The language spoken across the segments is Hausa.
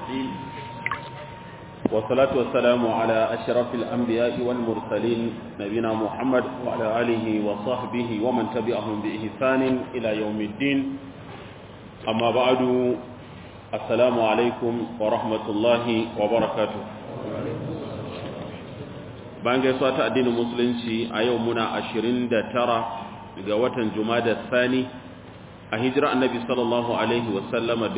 الرحيم والصلاة والسلام على أشرف الأنبياء والمرسلين نبينا محمد وعلى آله وصحبه ومن تبعهم بإحسان إلى يوم الدين أما بعد السلام عليكم ورحمة الله وبركاته bayan gaisuwa ta addinin musulunci a yau muna 29 ga watan jumada sani a hijira annabi sallallahu alaihi wasallama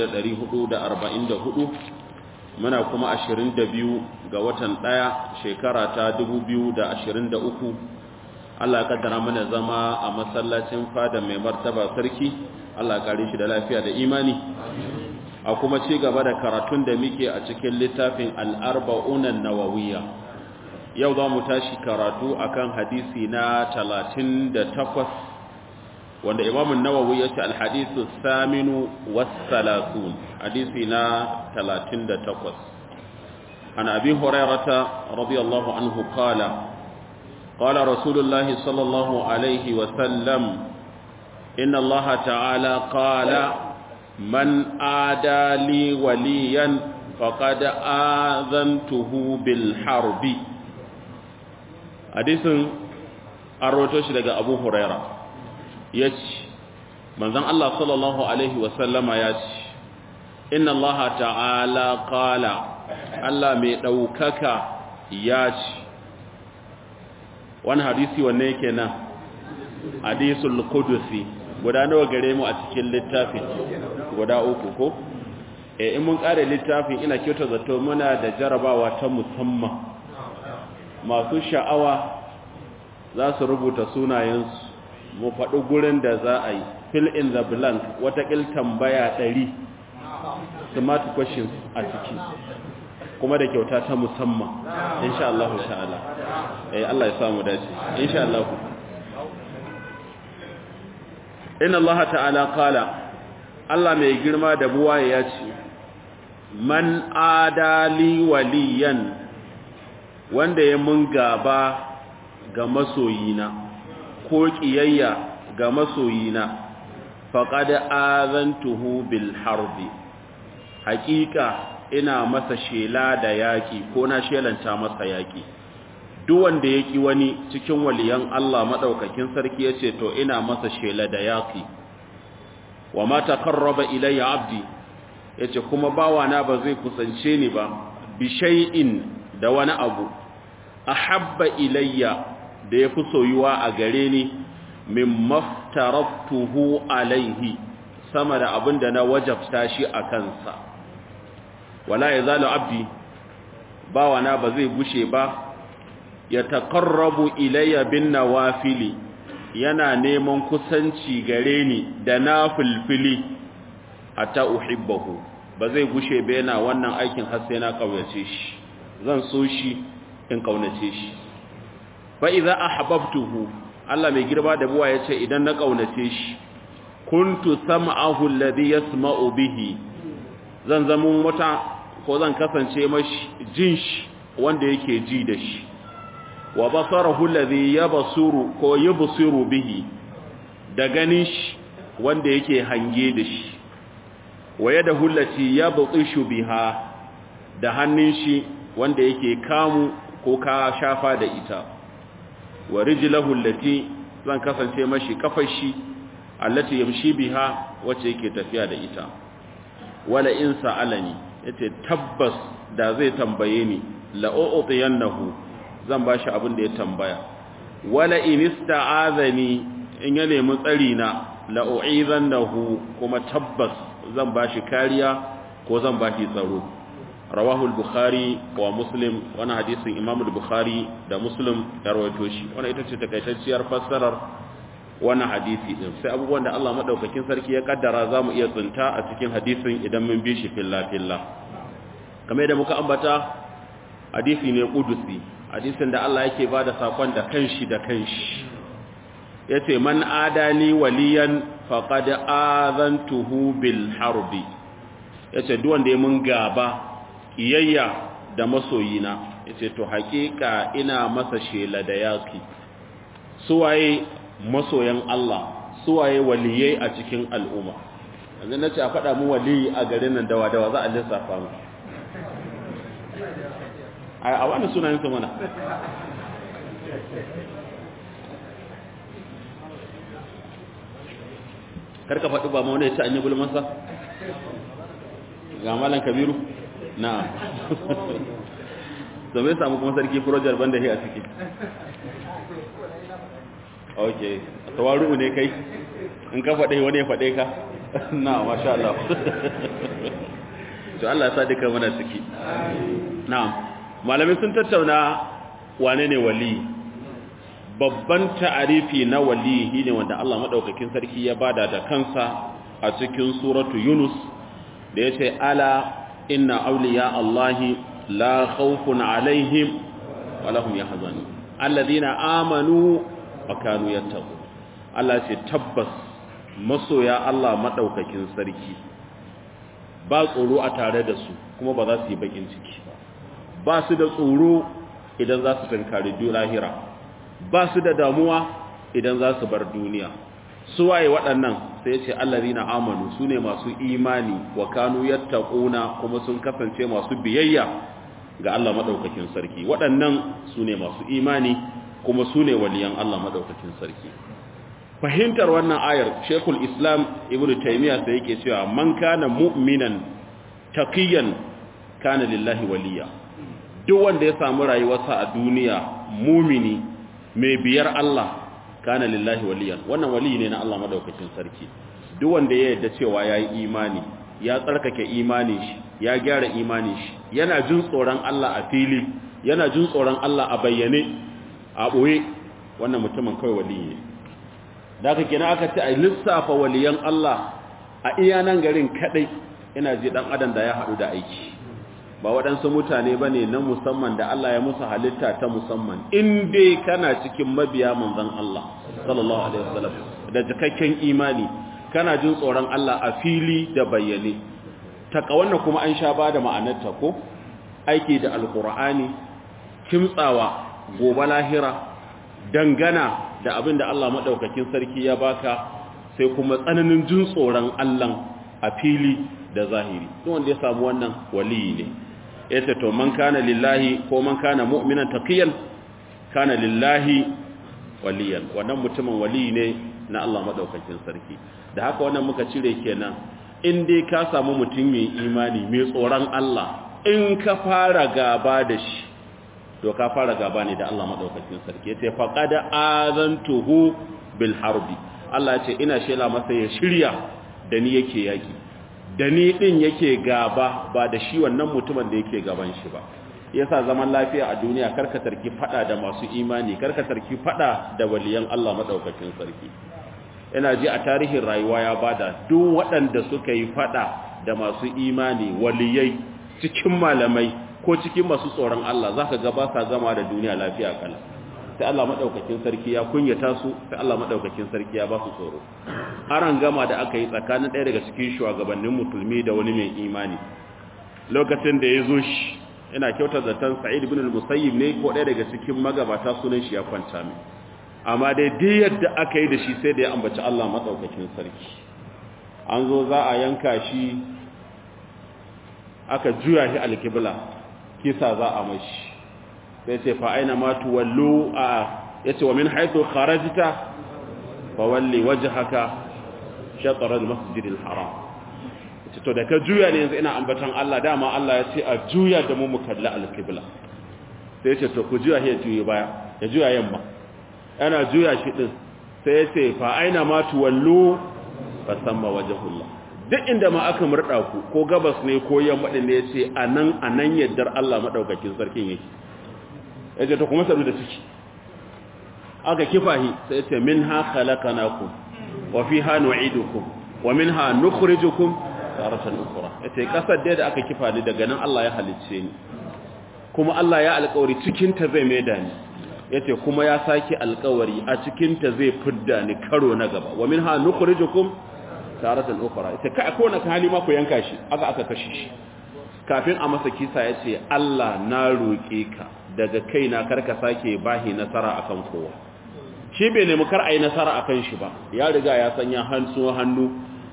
1444 muna kuma 22 ga watan ɗaya shekara ta 2023 Allah ya kaddara mana zama a masallacin fada mai martaba sarki Allah ya kare shi da lafiya da imani a kuma ci gaba da karatun da muke a cikin littafin al-arba'unan nawawiyya yau za mu tashi karatu akan hadisi na 38 wanda imamun nawawi ya ce alhadisu saminu wasalatun hadisi na 38 an abi hurairata radiyallahu anhu qala qala rasulullah sallallahu alaihi wa sallam inna allah ta'ala qala man adali waliyan faqad azantuhu bil harbi hadisin an roto shi daga abu huraira ya ce manzan Allah sallallahu Alaihi wasallama ya ce inna Allah ta'ala kala Allah mai ɗaukaka ya ce wani hadisi wanne yake nan hadisul kudusi guda nawa gare mu a cikin littafin guda uku ko e in mun ƙare littafin ina kyauta zato muna da jarabawa ta musamman masu sha'awa za su rubuta sunayensu mu faɗi gurin da za a yi fill in the blank watakil tambaya ɗari smart questions a ciki kuma da kyauta ta musamman insha Allah ta'ala eh Allah ya samu dace insha Allah inna Allah ta'ala qala Allah mai girma da buwaye ya ce man adali waliyan wanda ya mun gaba ga masoyina ko ƙiyayya ga masoyina faƙad azantuhu bil harbi haƙiƙa ina masa shela da yaƙi ko na shelanta masa yaƙi duk wanda ya ƙi wani cikin waliyan Allah maɗaukakin sarki ya ce to ina masa shela da yaƙi wa ma taqarraba ilayya abdi yace kuma bawana ba zai kusance ni ba bi shay'in da wani abu ahabba ilayya da ya fi soyuwa a gare ni min maftaraftuhu alaihi sama da abin da na wajabta shi a kansa wala ya zalo abdi bawana ba zai gushe ba ya taƙarrabu ilayya bin nawafili yana neman kusanci gare ni da na filfili hatta uhibbahu ba zai gushe ba yana wannan aikin har sai na ƙauyace shi zan so shi in ƙaunace shi fa'iza a hababtuhu Allah mai girma da buwa ya ce idan na ƙaunace shi kuntu sam'ahu alladhi yasma'u bihi zan zama wata ko zan kasance mashi jin shi wanda yake ji da shi wa basarahu alladhi yabsuru ko yubsiru bihi da ganin shi wanda yake hange da shi wa yadahu allati yabtishu biha da hannun shi wanda yake kamu ko ka shafa da ita wa rijlahu allati zan kasance mashi kafashi allati yamshi biha wacce yake tafiya da ita wala in sa'alani yace tabbas da zai tambaye ni la u'tiyannahu zan bashi abin da ya tambaya wala in ista'azani in ya nemi tsari na la u'izannahu kuma tabbas zan bashi kariya ko zan bashi tsaro rawahu al-bukhari wa muslim wani hadisin imam al-bukhari da muslim ya rawaito shi wannan ita ce takaitacciyar fassarar wannan hadisi din sai abubuwan da Allah madaukakin sarki ya kaddara zamu iya tsinta a cikin hadisin idan mun bi shi filla filla kamar da muka ambata hadisi ne kudusi hadisin da Allah yake bada sakon da kanshi da kanshi yace man adani waliyan faqad azantuhu bil harbi yace duk wanda ya mun gaba iyayya da masoyina yace to hakika ina masa shela da yaki suwaye masoyan Allah suwaye waliyai a cikin al'umma yanzu na ce a faɗa mu wali a garin nan dawa dawa za a lissafa mu a wani sunayen su mana karka faɗi ba ma wani ya ce an yi gulmansa ga malan kabiru na so mai samu kuma sarki furojar banda shi a ciki ok tawaru ne kai in ka faɗe wani ya faɗe ka na masha Allah to Allah ya sa duka mana ciki na malamin sun tattauna wane ne wali babban ta'arifi na wali shine wanda Allah madaukakin sarki ya bada da kansa a cikin suratu Yunus da yace ala inna awliya Allahi la khawfun alaihim wa lahum yahzanun alladhina amanu wa kanu yattaqun Allah ce tabbas masoya Allah madaukakin sarki ba tsoro a tare da su kuma ba za su yi bakin ciki ba su da tsoro idan za su tankari lahira ba su da damuwa idan za su bar duniya su waye waɗannan sai ce allazina amanu su ne masu imani wa kanu yattaquna kuma sun kasance masu biyayya ga Allah madaukakin sarki waɗannan su ne masu imani kuma su ne waliyan Allah madaukakin sarki fahimtar wannan ayar Sheikhul Islam Ibn Taymiyyah sai yake cewa man kana mu'minan taqiyan kana lillahi waliya duk wanda ya samu rayuwarsa a duniya mumini mai biyar Allah kana lillahi waliyan wannan wali ne na Allah madaukakin sarki duk wanda ya yarda cewa yayi imani ya tsarkake imani shi ya gyara imani shi yana jin tsoron Allah a fili yana jin tsoron Allah a bayyane a boye wannan mutumin kai wali ne da haka kenan aka ce a lissafa waliyan Allah a iya nan garin kadai ina ji dan adam da ya hadu da aiki ba waɗansu mutane ba ne na musamman da Allah ya musu halitta ta musamman in dai kana cikin mabiya manzan Allah sallallahu alaihi wasallam da cikakken imani kana jin tsoron Allah a fili da bayyane takawanna kuma an sha ba da ma'anarta ko aiki da alkur'ani kimtsawa gobe lahira dangana da abin da Allah maɗaukakin sarki ya baka sai kuma tsananin jin tsoron Allah a fili da zahiri duk wanda ya samu wannan waliyi ne yace to man kana lillahi ko man kana mu'minan taqiyan kana lillahi waliyan wannan mutumin wali ne na Allah madaukakin sarki da haka wannan muka cire kenan in dai ka samu mutum mai imani mai tsoron Allah in ka fara gaba da shi to ka fara gaba ne da Allah madaukakin sarki yace faqad azantuhu bil harbi Allah yace ina shela masa ya shirya da ni yake yaki da ni din yake gaba ba da shi wannan mutumin da yake gaban shi ba yasa zaman lafiya a duniya karka tarki fada da masu imani karka tarki fada da waliyan Allah madaukakin sarki ina ji a tarihin rayuwa ya bada duk waɗanda suka yi fada da masu imani waliyai cikin malamai ko cikin masu tsoron Allah zaka ga ba sa gama da duniya lafiya kala sai Allah madaukakin sarki ya kunyata su sai Allah madaukakin sarki ya ba su tsoro aran gama da aka yi tsakanin ɗaya daga cikin shugabannin musulmi da wani mai imani lokacin da ya zo shi ina kyautar zaton sa'id ibn al-musayyib ne ko ɗaya daga cikin magabata sunan shi ya kwanta mai amma dai duk yadda aka yi da shi sai da ya ambaci Allah madaukakin sarki an zo za a yanka shi aka juya shi alkibla kisa za a mashi sai ce fa aina ma tuwallu a yace wa min haythu kharajta fa walli wajhaka shatr al-masjid al-haram yace to da ka juya ne yanzu ina ambatan Allah dama Allah ya ce a juya da mu mu kalli al-qibla sai yace to ku juya ya juya baya ya juya yamma ana juya shi din sai yace fa aina ma tuwallu fa samma wajhullah duk inda ma aka murda ku ko gabas ne ko yamma din ne yace anan anan yaddar Allah madaukakin sarkin yake yace to kuma sadu da ciki aka kifahi sai yace minha khalaqnakum wa fiha nu'idukum wa minha nukhrijukum taratan ukhra yace kasar da aka kifa ni daga nan Allah ya halicce ni kuma Allah ya alƙawari cikin ta zai maida ni yace kuma ya saki alƙawari a cikin ta zai fidda ni karo na gaba wa minha nukhrijukum taratan ukhra yace kai ko na hali ma ku yanka shi aka aka kashe shi kafin a masa kisa yace Allah na roƙe ka daga kaina karka sake bahi nasara akan kowa shi bai nemi kar a yi nasara akan shi ba ya riga ya sanya hannu hannu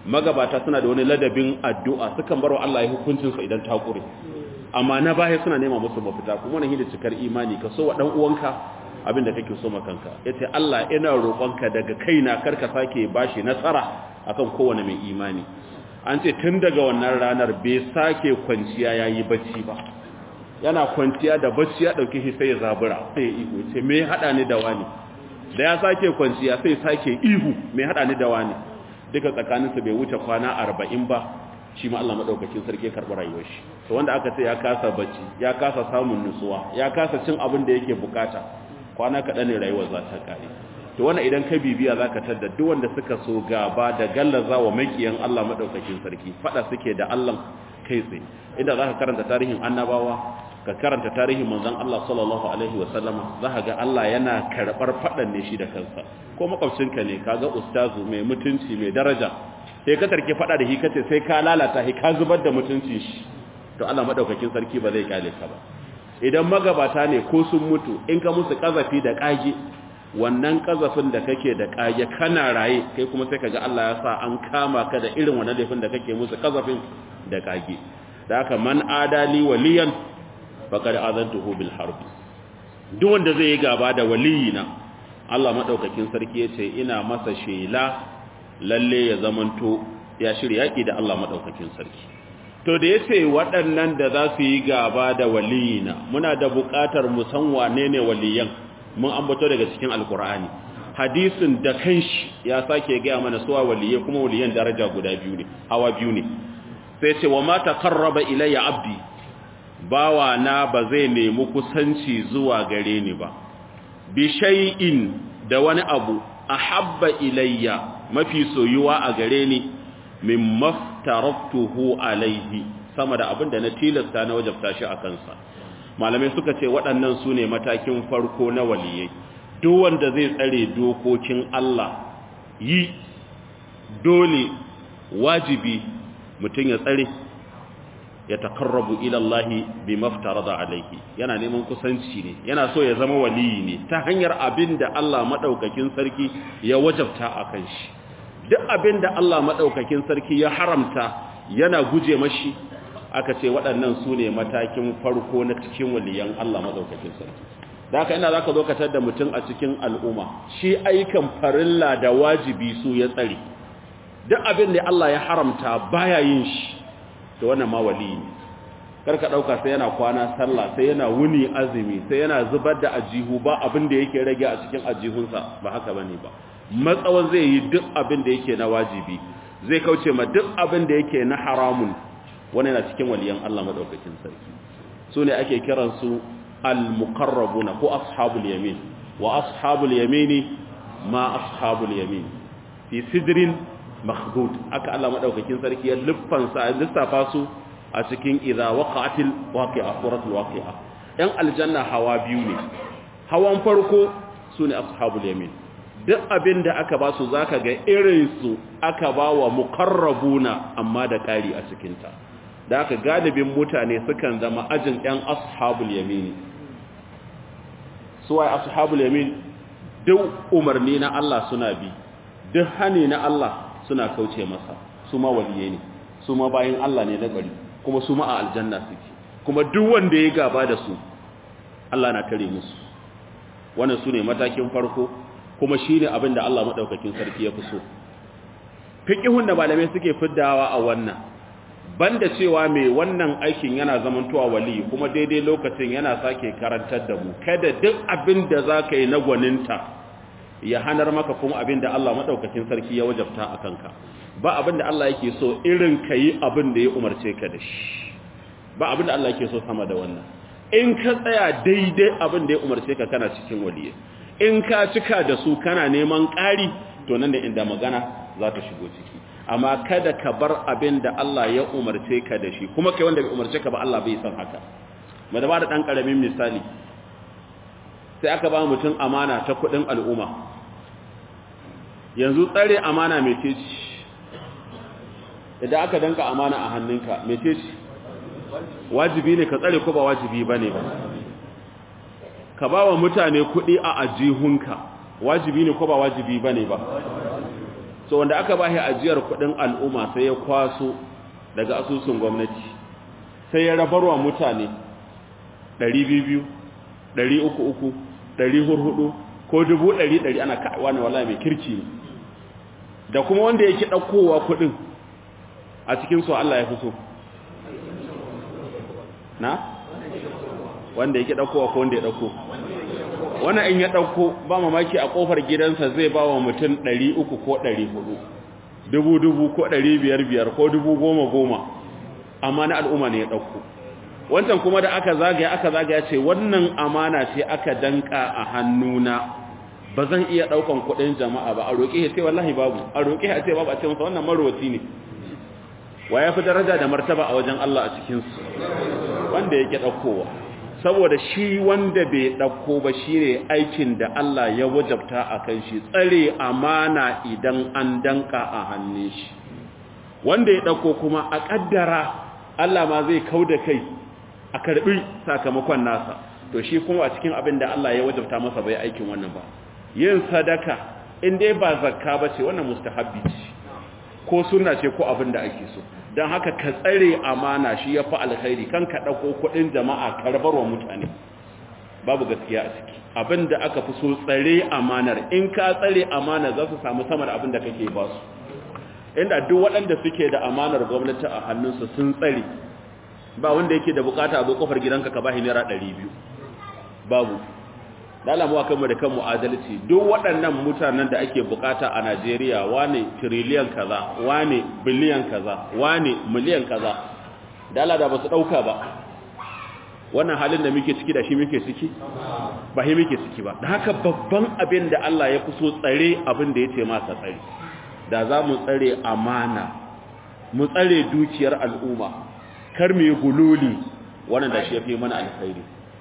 magabata suna da wani ladabin addu'a sukan bar wa Allah ya hukuncinsa idan ta kure amma na baya suna nema musu mafita kuma wani da cikar imani ka so wa dan uwanka abin da kake so makanka yace Allah ina roƙonka daga kaina karka sake bashi nasara akan kowane mai imani an ce tun daga wannan ranar bai sake kwanciya yayi bacci ba yana kwanciya da bacci ya dauke shi sai ya zabura sai ya ihu ce me hada ni da wani da ya sake kwanciya sai sake ihu me hada ni da wani duka tsakaninsu bai wuce kwana 40 ba shi ma Allah madaukakin sarki karɓi rayuwar shi to wanda aka ce ya kasa bacci ya kasa samun nutsuwa ya kasa cin abin da yake bukata kwana kaɗan ne rayuwar za ta kare to wannan idan ka bibiya za ka tadda duk wanda suka so gaba da gallaza wa makiyan Allah madaukakin sarki fada suke da Allah kai tsaye inda za ka karanta tarihin annabawa ka karanta tarihin manzon Allah sallallahu alaihi wasallama za ka ga Allah yana karɓar faɗan ne shi da kansa ko makwabcinka ne kaga ustazu mai mutunci mai daraja sai ka tarke faɗa da shi kace sai ka lalata shi ka zubar da mutuncin shi to Allah madaukakin sarki ba zai kyale ka ba idan magabata ne ko sun mutu in ka musu kazafi da kage wannan kazafin da kake da kage kana raye kai kuma sai kaga Allah ya sa an kama ka da irin wannan laifin da kake musu kazafin da kage da haka man adali waliyan faqad azantuhu bil harb duk wanda zai yi gaba da waliyina Allah madaukakin sarki yace ina masa shela lalle ya zamanto ya shirya yaki da Allah madaukakin sarki to da yace waɗannan da za su yi gaba da waliyina muna da buƙatar mu san wane ne waliyan mun ambato daga cikin alkur'ani hadisin da kanshi ya sake gaya mana suwa waliyai kuma waliyan daraja guda biyu ne hawa biyu ne sai ce wa ma taqarraba ilayya abdi bawa na ba zai nemi kusanci zuwa gare ni ba bi shay'in da wani abu ahabba ilayya mafi soyuwa a gare ni min maftaratuhu alaihi sama da abin da na tilasta na wajabta shi a kansa malamai suka ce waɗannan su ne matakin farko na waliyai duk wanda zai tsare dokokin Allah yi dole wajibi mutum ya tsare ya takarrabu ilallahi bi maftarada alaihi yana neman kusanci ne yana so ya zama waliyi ne ta hanyar abin da Allah madaukakin sarki ya wajabta a kan shi duk abin da Allah madaukakin sarki ya haramta yana guje mashi aka ce waɗannan su ne matakin farko na cikin waliyan Allah madaukakin sarki da haka ina zaka zo ka tada mutum a cikin al'umma shi aikan farilla da wajibi su ya tsare duk abin da Allah ya haramta baya yin shi to wannan ma wali ne karka dauka sai yana kwana sallah sai yana wuni azumi sai yana zubar da ajihu ba abin da yake rage a cikin ajihunsa ba haka bane ba matsawan zai yi duk abin da yake na wajibi zai kauce ma duk abin da yake na haramun wannan yana cikin waliyan Allah madaukakin sarki su ne ake kiran su al-muqarrabuna ko ashabul yamin wa ashabul yamini ma ashabul yamin fi sidrin makhdud aka Allah madaukakin sarki ya luffansa lissafa su a cikin idza waqa'atil waqi'a suratul waqi'a yan aljanna hawa biyu ne hawan farko sune ashabul yamin duk abinda aka ba su zaka ga irin su aka ba wa muqarrabuna amma da kari a cikin ta da aka galibin mutane sukan zama ajin yan ashabul yamin suwaye ashabul yamin duk umarni na Allah suna bi duk hani na Allah suna kauce masa su ma waliye ne su ma bayan Allah ne na gari kuma su ma a aljanna suke kuma duk wanda ya gaba da su Allah na tare musu wannan su ne matakin farko kuma shi ne abin da Allah maɗaukakin sarki ya fi so fiƙihun da malamai suke fiddawa a wannan banda cewa mai wannan aikin yana zamantowa wali kuma daidai lokacin yana sake karantar da mu kada duk abin da za ka yi na gwaninta ya hanar maka kuma abin da Allah maɗaukakin sarki ya wajabta a kanka ba abin da Allah yake so irin ka yi abin da ya umarce ka da shi ba abin da Allah yake so sama da wannan in ka tsaya daidai abin da ya umarce ka kana cikin waliye in ka cika da su kana neman ƙari to nan da inda magana za ta shigo ciki amma kada ka bar abin da Allah ya umarce ka da shi kuma kai wanda bai umarce ka ba Allah bai san haka mu da ba da dan karamin misali sai aka ba mutum amana ta kudin al'umma yanzu tsare amana mai ceci idan aka danka amana a hannunka mai ceci wajibi ne ka tsare ko ba wajibi ba ne ba ka ba wa mutane kudi a ajihunka wajibi ne ko ba wajibi ba ne ba so wanda aka bashi ajiyar kudin al'umma sai ya kwaso daga asusun gwamnati sai ya rabarwa mutane 200 300 400 ko 100 ana wani wallahi mai kirki ne da kuma wanda yake ɗaukowa kuɗin a cikin su Allah ya fi so na wanda yake ɗaukowa ko wanda ya ɗauko wannan in ya ɗauko ba mamaki a ƙofar gidansa zai ba wa mutum 300 ko 400 dubu dubu ko 500 ko dubu goma goma amma na al'umma ne ya ɗauko wancan kuma da aka zagaya aka zagaya ce wannan amana ce aka danka a hannuna ba zan iya daukan kudin jama'a ba a roƙe ya ce wallahi babu a roƙe ya ce babu a ce masa wannan marwaci ne wa ya fi daraja da martaba a wajen Allah a cikinsu wanda yake ɗaukowa saboda shi wanda bai ɗauko ba shi ne aikin da Allah ya wajabta a kan shi tsare amana idan an danka a hannun shi wanda ya ɗauko kuma a ƙaddara Allah ma zai kau da kai a karɓi sakamakon nasa to shi kuma a cikin abin da Allah ya wajabta masa bai aikin wannan ba yin sadaka in dai ba zakka ba ce wannan mustahabbi ce ko sunna ce ko abin da ake so don haka ka tsare amana shi ya fi alkhairi kan ka ɗauko kuɗin jama'a karbarwa mutane babu gaskiya a ciki abin da aka fi so tsare amanar in ka tsare amana za su samu sama da abin da kake ba su inda duk waɗanda suke da amanar gwamnati a hannunsu sun tsare ba wanda yake da bukata a zo kofar gidanka ka bashi naira 200 babu dalamu kanmu da kanmu adalci duk waɗannan mutanen da ake bukata a Najeriya wane trillion kaza wane biliyan kaza wane miliyan kaza dala da ba su dauka ba wannan halin da muke ciki da shi muke ciki ba shi muke ciki ba da haka babban abin da Allah ya fi so tsare abin da ya ce masa tsare da za mu tsare amana mu tsare dukiyar al'umma kar mu yi gululi wannan da shi ya fi mana alkhairi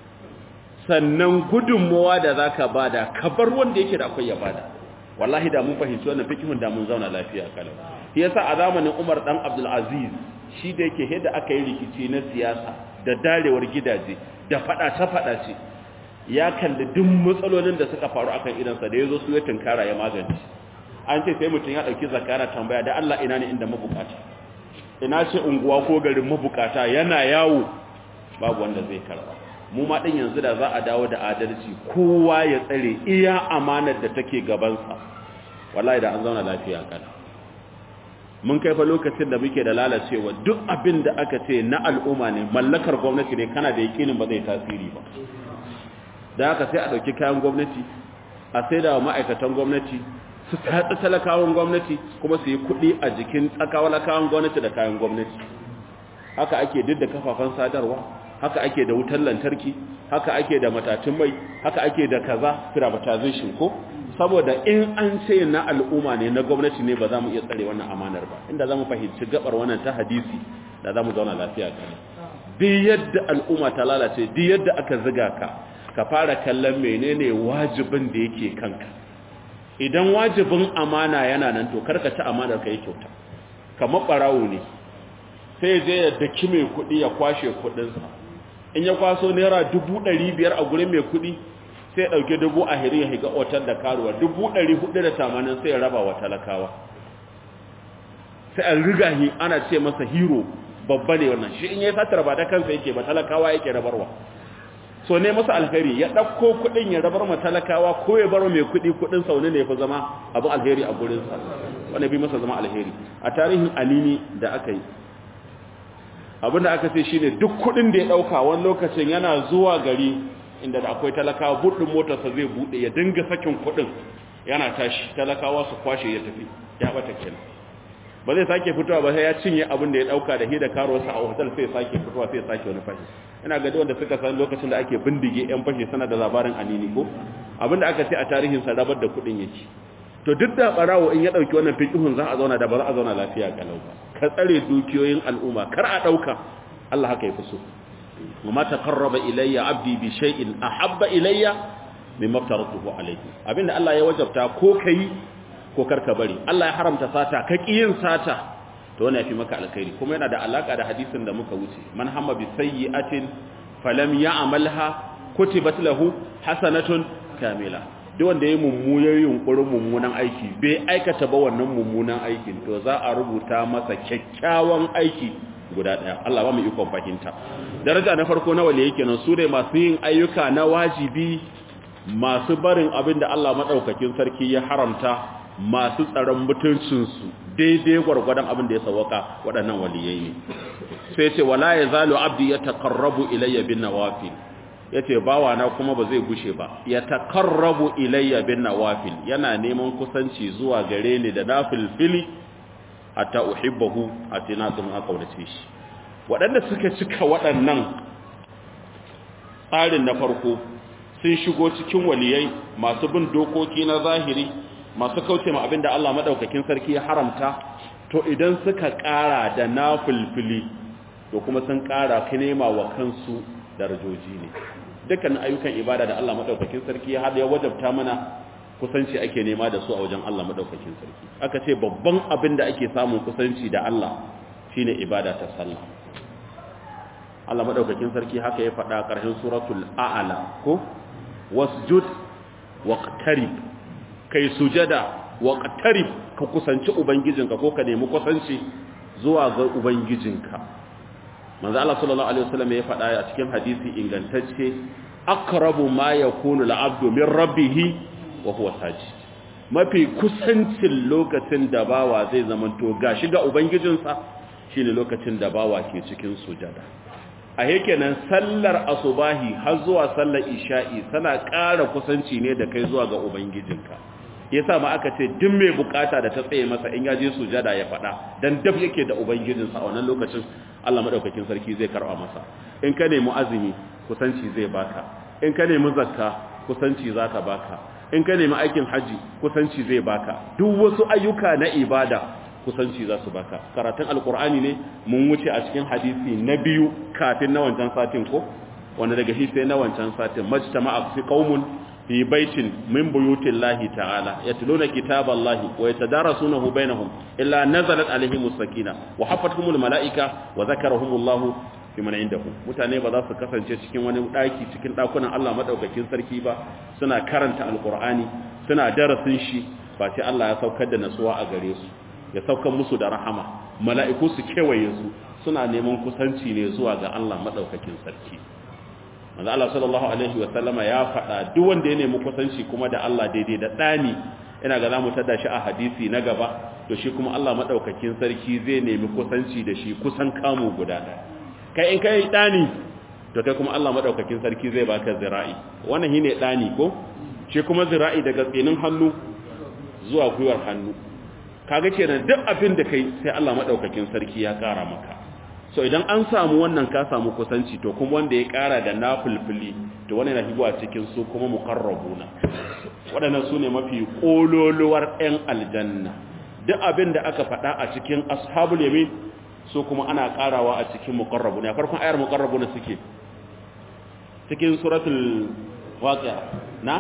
sannan gudunmowa da za ka bada ka bar wanda yake da akwai ya bada wallahi da mun fahimci wannan fikihun da mun zauna lafiya kalau shi yasa a zamanin Umar dan Abdul Aziz shi da yake yadda aka yi rikici na siyasa da darewar gidaje da fada ta fada ce ya kalli duk matsalolin da suka faru akan idansa da yazo su ya tunkara ya magance an ce sai mutum ya dauki zakara tambaya da Allah ina ne inda mabukata ina ce unguwa ko garin mabukata yana yawo babu wanda zai karba mu ma din yanzu da za a dawo da adalci kowa ya tsare iya amanar da take gabansa wallahi da an zauna lafiya kana mun kai fa lokacin da muke da lalacewa duk abin da aka ce na al'umma ne mallakar gwamnati ne kana da yakinin ba zai tasiri ba da haka sai a dauki kayan gwamnati a sai da ma'aikatan gwamnati su tatsi talakawan gwamnati kuma su yi kuɗi a jikin tsakawalakawan gwamnati da kayan gwamnati haka ake duk da kafafen sadarwa haka ake da wutar lantarki haka ake da matatun mai haka ake da kaza privatization ko saboda in an ce na al'umma ne na gwamnati ne ba za mu iya tsare wannan amanar ba inda za mu fahimci gabar wannan ta hadisi da za mu zauna lafiya kan bi yadda al'umma ta lalace bi yadda aka ziga ka ka fara kallon menene wajibin da yake kanka idan wajibin amana yana nan to karka ci amanar ka yi kyauta kamar barawo ne sai je ya daki mai kuɗi ya kwashe kuɗinsa in ya kwaso naira dubu ɗari biyar a gurin mai kuɗi sai ya ɗauki dubu a hiri ya higa otar da karuwa dubu ɗari hudu da tamanin sai ya raba wa talakawa sai an riga hi ana ce masa hero babba ne wannan shi in ya satar ba da kansa yake ba talakawa yake rabarwa so ne masa alheri ya ɗauko kuɗin ya rabar ma talakawa ko ya bar mai kuɗi kuɗin sauni ne ya fi zama abin alheri a gurinsa wanda bi masa zama alheri a tarihin anini da aka yi abinda aka ce shine duk kudin da ya dauka wani lokacin yana zuwa gari inda da akwai talakawa buɗin motarsa zai buɗe ya dinga sakin kudin yana tashi talakawa su kwashe ya tafi ya bata kenan ba zai sake fitowa ba sai ya cinye abin da ya dauka da hida karuwarsa a hotel sai sake fitowa sai sake wani fashi ina ga wanda suka san lokacin da ake bindige yan fashi sana da labarin anini ko abinda aka ce a tarihin sa rabar da kudin yake to duk da barawo in ya dauki wannan fiqhun za a zauna da ba za a zauna lafiya kalau ba ka tsare dukiyoyin al'umma kar a dauka Allah haka yafi so wama taqarraba ilayya abdi bi shay'in ahabba ilayya mimma aftaratuhu alayhi abinda Allah ya wajabta ko kai ko karka bari Allah ya haramta sata ka kiyin sata to wannan yafi maka alkhairi kuma yana da alaka da hadisin da muka wuce man hamma bi sayyi'atin falam ya'malha kutibat lahu hasanatun kamila duk wanda ya mummunan yunkurin mummunan aiki bai aikata ba wannan mummunan aikin to za a rubuta masa kyakkyawan aiki guda daya Allah ba mu ikon fahimta daraja na farko na wali yake nan su ne masu yin ayyuka na wajibi masu barin abin da Allah madaukakin sarki ya haramta masu tsaron mutuncinsu daidai gwargwadon abin da ya sawaka waɗannan waliyai ne sai ce wala ya zalo abdi ya taƙarrabu ilayya bin nawafil ya ce bawana kuma ba zai gushe ba ya taƙarrabu ilayya bin nawafil yana neman kusanci zuwa gare ni da nafilfili hatta uhibbahu a tinatun aka wadace shi waɗanda suka cika waɗannan tsarin na farko sun shigo cikin waliyai masu bin dokoki na zahiri masu kauce ma abinda Allah madaukakin sarki ya haramta to idan suka ƙara da nafilfili to kuma sun ƙara nema wa kansu darajoji ne dukkan ayyukan ibada da Allah madaukakin sarki ya hada ya wajabta mana kusanci ake nema da su a wajen Allah madaukakin sarki aka ce babban abin da ake samun kusanci da Allah shine ibada ta sallah Allah madaukakin sarki haka ya faɗa ƙarshen suratul a'la ko wasjud waqtarib kai sujada waqtarib ka kusanci ubangijinka ko ka nemi kusanci zuwa ga ubangijinka manzo Allah sallallahu alaihi wasallam ya faɗa a cikin hadisi ingantacce aqrabu ma yakunu al-'abdu min rabbih wa huwa sajid mafi kusancin lokacin da bawa zai zamanto gashi ga ubangijinsa shine lokacin da bawa ke cikin sujada a nan sallar asubahi har zuwa sallar isha'i tana ƙara kusanci ne da kai zuwa ga ubangijinka yasa ma aka ce duk mai bukata da ta tsaye masa in ya je sujada ya faɗa dan daf yake da ubangijinsa a wannan lokacin Allah madaukakin sarki zai karba masa in ka nemi azumi kusanci zai baka in ka nemi zakka kusanci za ta baka in ka nemi aikin haji kusanci zai baka duk wasu ayyuka na ibada kusanci za su baka karatun alkur'ani ne mun wuce a cikin hadisi na biyu kafin na wancan satin ko wanda daga shi sai na wancan satin majtama'a fi qaumun fi baitin min buyutillahi ta'ala yatluna kitaballahi wa yatadarasunahu bainahum illa nazalat alaihim sakina wa hafathumul malaika wa zakarahumullahu fi man indahu mutane ba za su kasance cikin wani daki cikin dakunan Allah madaukakin sarki ba suna karanta alqur'ani suna darasin shi ba sai Allah ya saukar da nasuwa a gare su ya saukar musu da rahama mala'iku su kewaye su suna neman kusanci ne zuwa ga Allah madaukakin sarki manzo Allah sallallahu alaihi wa sallama ya faɗa duk wanda ya nemi kusanci kuma da Allah daidai da dani ina ga zamu tada shi a hadisi na gaba to shi kuma Allah madaukakin sarki zai nemi kusanci da shi kusan kamu guda ɗaya kai in kai dani to kai kuma Allah madaukakin sarki zai baka zira'i wannan shine dani ko shi kuma zira'i daga tsinin hannu zuwa gwiwar hannu kaga kenan duk abin da kai sai Allah madaukakin sarki ya kara maka so idan an samu wannan ka samu kusanci to kuma wanda ya kara da nafilfili to wannan yana hibuwa cikin su kuma muqarrabuna waɗannan su ne mafi kololuwar ɗan aljanna duk abin da aka faɗa a cikin ashabul yamin su kuma ana karawa a cikin muqarrabuna farkon ayar muqarrabuna suke cikin suratul waqi'a na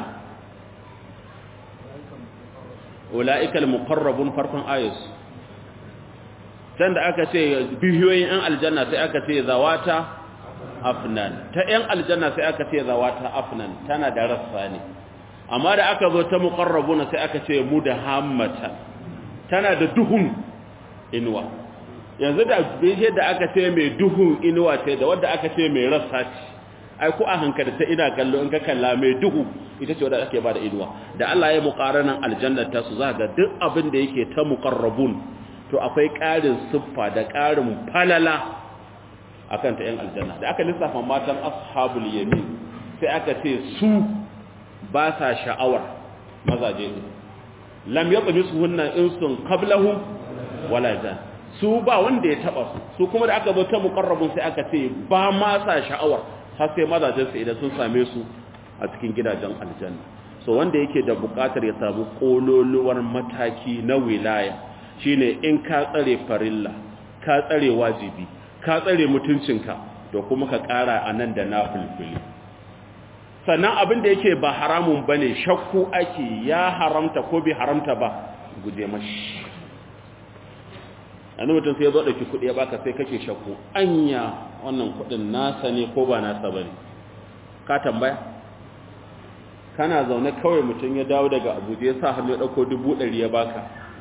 ula'ikal muqarrabun farkon ayus can da aka ce bihiyoyin yan aljanna sai aka ce zawata afnan ta yan aljanna sai aka ce zawata afnan tana da rassa ne amma da aka zo ta muqarrabuna sai aka ce mudahammatan tana da duhun inuwa yanzu da bishiyar da aka ce mai duhun inuwa ce da wadda aka ce mai rassa ce ai ko a hankali ta ina kallo in ka kalla mai duhu ita ce wadda ake bada inuwa da Allah ya muqaranan aljannar ta su za ga duk abin da yake ta muqarrabun to akwai ƙarin siffa da ƙarin falala akan ta yan aljanna da aka lissafa matan ashabul yamin sai aka ce su ba sa sha'awar mazaje ne lam yatmisuhunna insun qablahum wala jan su ba wanda ya taba su su kuma da aka zo ta muqarrabun sai aka ce ba ma sa sha'awar har sai mazajen su idan sun same su a cikin gidajen aljanna so wanda yake da bukatar ya samu kololuwar mataki na wilaya shine in ka tsare farilla ka tsare wajibi ka tsare mutuncinka to kuma ka kara anan da nafilfili sannan abin da yake ba haramun bane shakku ake ya haramta ko bai haramta ba guje mashi yanzu mutum sai ya zo ɗauki kuɗi ya baka sai kake shakku anya wannan kuɗin nasa ne ko ba nasa bane ka tambaya kana zaune kawai mutum ya dawo daga abuja ya sa hannu ya ɗauko dubu ɗari ya baka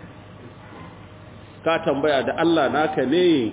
ka tambaya da allah naka ne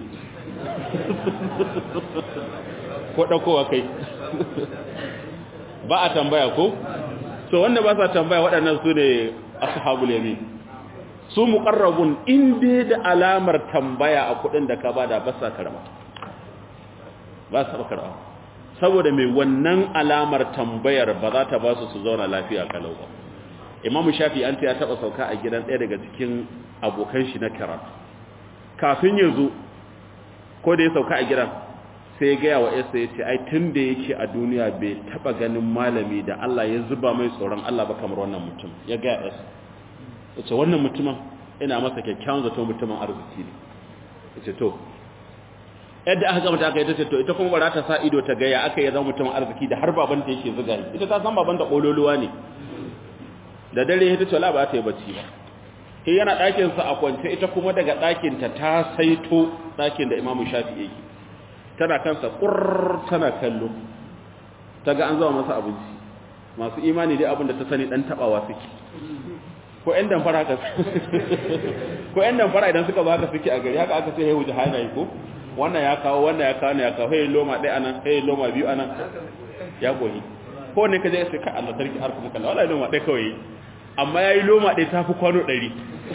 ko ɗaukowa kai ba a tambaya ko so wanda ba sa tambaya waɗannan su ne ashabul yamin su muqarrabun inda da alamar tambaya a kudin da ka bada ba sa karama ba sa karama saboda mai wannan alamar tambayar ba za ta ba su su zauna lafiya kalau ba imamu shafi an ta ya taba sauka a gidan ɗaya daga cikin abokan shi na karatu kafin ya zo ko da ya sauka a gidan sai ya gaya wa yasa ya ce ai tun da yake a duniya bai taba ganin malami da Allah ya zuba mai tsoron Allah ba kamar wannan mutum ya gaya yasa ya ce wannan mutumin ina masa kyakkyawan zato mutumin arziki ne ya ce to yadda aka gama ta aka yi ta ce to ita kuma bara ta sa ido ta gaya aka yi zama mutumin arziki da har babanta yake zuga ni ita ta san babanta kololuwa ne da dare ya ta ce wala ba ta yi bacci ba sai yana ɗakinsa a kwance ita kuma daga ɗakinta ta saito ɗakin da imamu shafi yake tana kansa ƙurr tana kallo ta ga an zama masa abinci masu imani dai abin da ta sani ɗan taɓawa suke ko ‘yan damfara haka ko ‘yan damfara idan suka ba haka suke a gari haka aka sai haihu jihana yi ko wannan ya kawo wannan ya kawo ya kawo hayi loma ɗaya anan hayi loma biyu anan ya koyi ko ne ka je sai ka Allah sarki har kuma kallon wala loma ɗaya kawai amma ya yi loma ɗaya ta fi kwano ɗari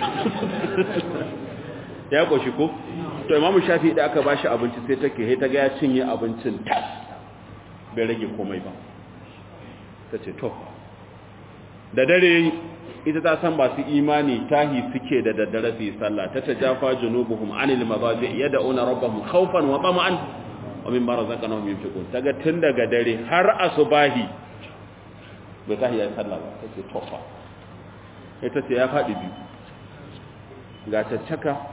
ya ƙoshi ko to imamu shafi da aka ba shi abinci sai take sai ta ga ya cinye abincin tas bai rage komai ba ta ce to da dare ita ta san masu imani tahi suke da daddare su yi sallah ta tajafa junubuhum anil mazaji yad'una rabbahum khawfan wa tama'an wa mimma razaqnahum yunfiqun daga tun daga dare har asubahi bai tahi ya sallah ba tace to fa ita ce ya faɗi biyu ga caccaka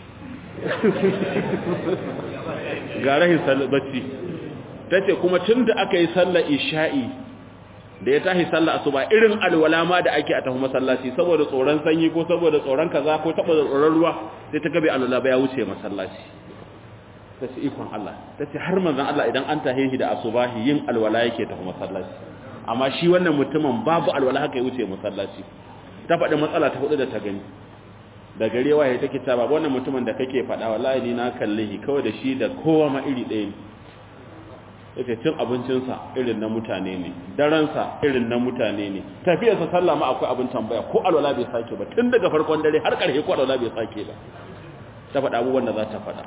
ga rahin bacci ta ce kuma tun da aka yi sallar isha'i da ya tashi sallar asuba irin alwala ma da ake a tafi masallaci saboda tsoron sanyi ko saboda tsoron kaza ko saboda tsoron ruwa sai ta gabe alwala ba ya wuce masallaci ta ce ikon Allah ta ce har manzan Allah idan an tahe shi da asubahi yin alwala yake tafi masallaci amma shi wannan mutumin babu alwala haka ya wuce masallaci ta faɗi matsala ta hudu da ta gani da gare waye take ta ba wannan mutumin da kake faɗa wallahi ni na kalle shi kawai da shi da kowa ma iri ɗaya ne yake cin abincinsa irin na mutane ne daransa irin na mutane ne tafiyarsa sallah ma akwai abin tambaya ko alwala bai sake ba tun daga farkon dare har ƙarshe ko alwala bai sake ba ta faɗa abubuwan da za ta faɗa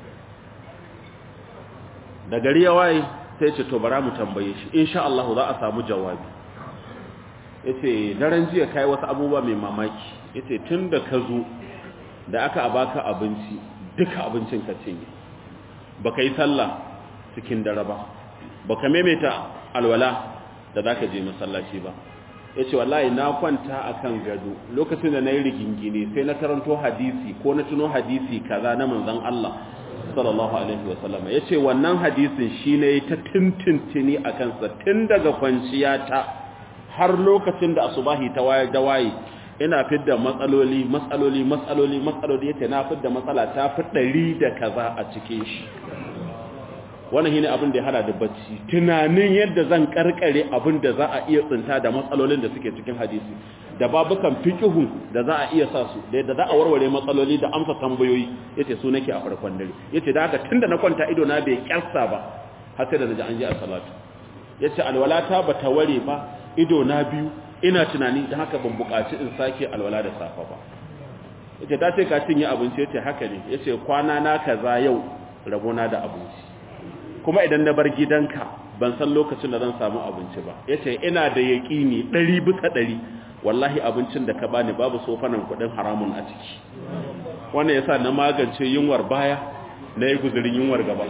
da gari ya waye sai ce to bara mu tambaye shi insha Allah za a samu jawabi yace daren jiya kai wasu abubuwa mai mamaki yace tunda ka zo da aka baka abinci duka abincin ka cinye baka yi sallah cikin dare ba baka maimaita alwala da zaka je masallaci ba yace wallahi na kwanta akan gado lokacin da nayi rigingine sai na karanto hadisi ko na tuno hadisi kaza na manzon Allah sallallahu alaihi wasallam yace wannan hadisin shine ta tintintini akan sa tun daga kwanciyata har lokacin da asubahi ta waye da waye ina fidda matsaloli matsaloli matsaloli matsaloli yace na fidda matsala ta fi ɗari da kaza a cikin shi wannan shine abin da ya hada da bacci tunanin yadda zan karkare abin da za a iya tsinta da matsalolin da suke cikin hadisi da babukan fiqhu da za a iya sa su da yadda za a warware matsaloli da amsa tambayoyi yace su nake a farkon dare yace da haka tunda na kwanta ido na bai kyarsa ba har sai da naji an ji a salatu yace alwalata bata ware ba ido na biyu ina tunani da haka ban buƙaci in sake alwala da safa ba yace ta ce ka cinye abinci yace haka ne yace kwana na kaza yau rabona da abinci kuma idan na bar gidanka ban san lokacin da zan samu abinci ba yace ina da yaƙini 100 bisa 100 wallahi abincin da ka bani babu sofanan kudin haramun a ciki wannan yasa na magance yunwar baya na yi guzurin yunwar gaba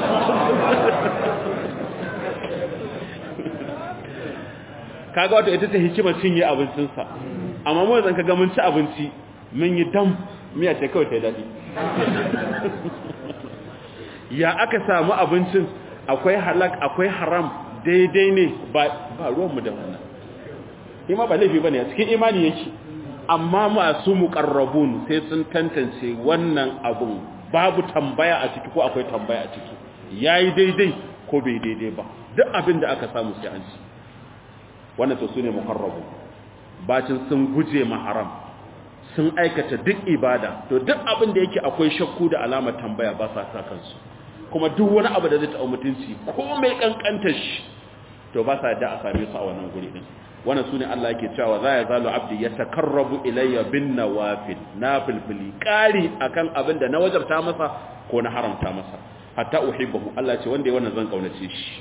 kaga wato ita ce hikimar cinye abincinsa amma mu zan kaga mun ci abinci mun yi dam miya ce kawai ta yi daɗi ya aka samu abincin akwai halak akwai haram daidai ne ba ruwanmu da wannan ima ba laifi ba ne a cikin imani yake amma masu muƙarrabun sai sun tantance wannan abun babu tambaya a ciki ko akwai tambaya a ciki ya yi daidai ko bai daidai ba duk abin da aka samu sai an ci wannan to sune muqarrabu bacin sun guje ma haram sun aikata duk ibada to duk abin da yake akwai shakku da alamar tambaya ba sa sa kansu kuma duk wani abu da zai taɓa mutunci ko mai kankantar shi to ba sa da a same su a wannan guri din wannan sune Allah yake cewa za ya zalu abdi ya takarrabu ilayya bin nawafil nafilfili kari akan abin da na wajabta masa ko na haramta masa hatta uhibbu Allah ya ce wanda ya wannan zan kaunace shi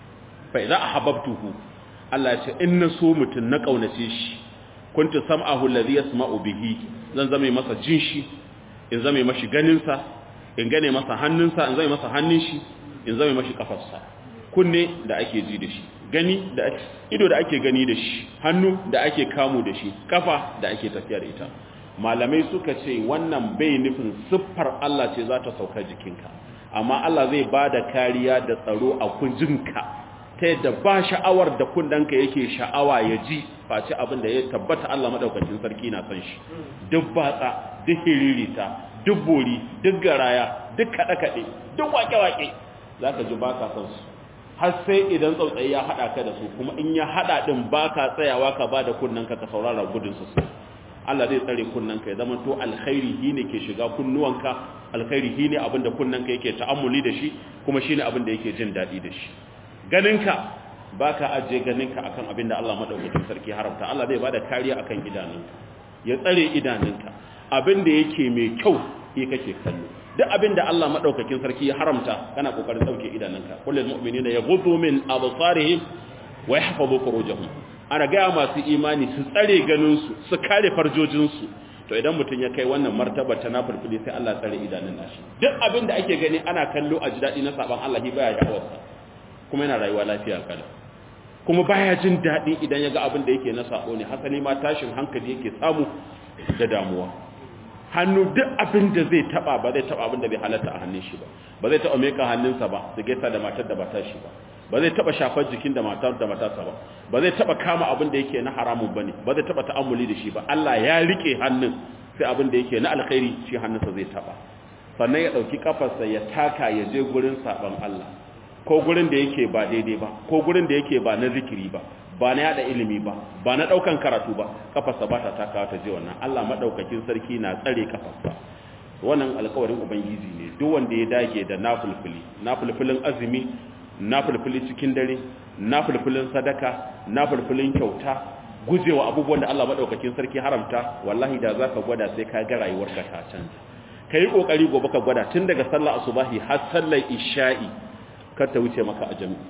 fa idza ahabbtuhu Allah ya ce in na so mutun na kaunace shi kuntu sam'ahu alladhi yasma'u bihi zan zame masa jin shi in zame mashi ganin sa in gane masa hannunsa in zame masa hannun shi in zame mashi kafarsa kunne da ake ji da shi gani da ido da ake gani da shi hannu da ake kamu da shi kafa da ake tafiya da ita malamai suka ce wannan bai nufin siffar Allah ce za ta sauka jikinka amma Allah zai ba da kariya da tsaro a kunjinka ta yadda ba sha'awar da kundanka yake sha'awa ya ji face abin da ya tabbata Allah madaukakin sarki na san shi duk batsa duk hiririta duk bori duk garaya duk kaɗe-kaɗe duk wake-wake za ka ji ba ka san su har sai idan tsautsayi ya haɗa ka da su kuma in ya haɗa ɗin ba ka tsayawa ka ba da kunnanka ka saurara gudun su Allah zai tsare kunnanka ya zama to alkhairi shi ne ke shiga kunnuwanka alkhairi shi ne abinda kunnanka yake ta'ammuli da shi kuma shi ne abinda yake jin daɗi da shi ganinka ba ka ajiye ganinka akan abinda Allah maɗaukakin sarki haramta Allah zai ba da kariya akan idanunka ya tsare idanunka abinda yake mai kyau ya kake kallo duk abin da Allah madaukakin sarki ya haramta kana kokarin dauke idanunka kullul mu'minina yaghuddu min absarihim wa yahfazu furujahum ana ga masu imani su tsare ganin su su kare farjojin su to idan mutun ya kai wannan martaba ta nafilfili sai Allah tsare idanun nashi duk abin da ake gani ana kallo a jidadi na saban Allah baya sha'awarsa kuma yana rayuwa lafiya kada kuma baya jin dadi idan ya ga abin da yake na sabo ne hasali ma tashin hankali yake samu da damuwa hannu duk abin da zai taba ba zai taba abin da bai halatta a hannun shi ba ba zai taba meka hannunsa ba su gaisa da matar da ba ta shi ba ba zai taba shafar jikin da matar da matarsa ba ba zai taba kama abin da yake na haramun bane ba zai taba ta'ammuli da shi ba Allah ya rike hannun sai abin da yake na alkhairi shi hannunsa zai taba sannan ya dauki kafarsa ya taka ya je gurin saban Allah ko gurin da yake ba daidai ba ko gurin da yake ba na zikiri ba ba na yada ilimi ba ba na daukan karatu ba kafarsa ba ta takawa ta je wannan Allah madaukakin sarki na tsare kafarsa wannan alƙawarin ubangiji ne duk wanda ya dage da nafulfuli nafulfulin azumi nafulfuli cikin dare nafulfulin sadaka nafulfulin kyauta gujewa abubuwan da Allah madaukakin sarki haramta wallahi da zaka gwada sai ka ga rayuwarka ta canza kai kokari gobe ka gwada tun daga sallar asubahi har sallar isha'i kar ta wuce maka a jami'i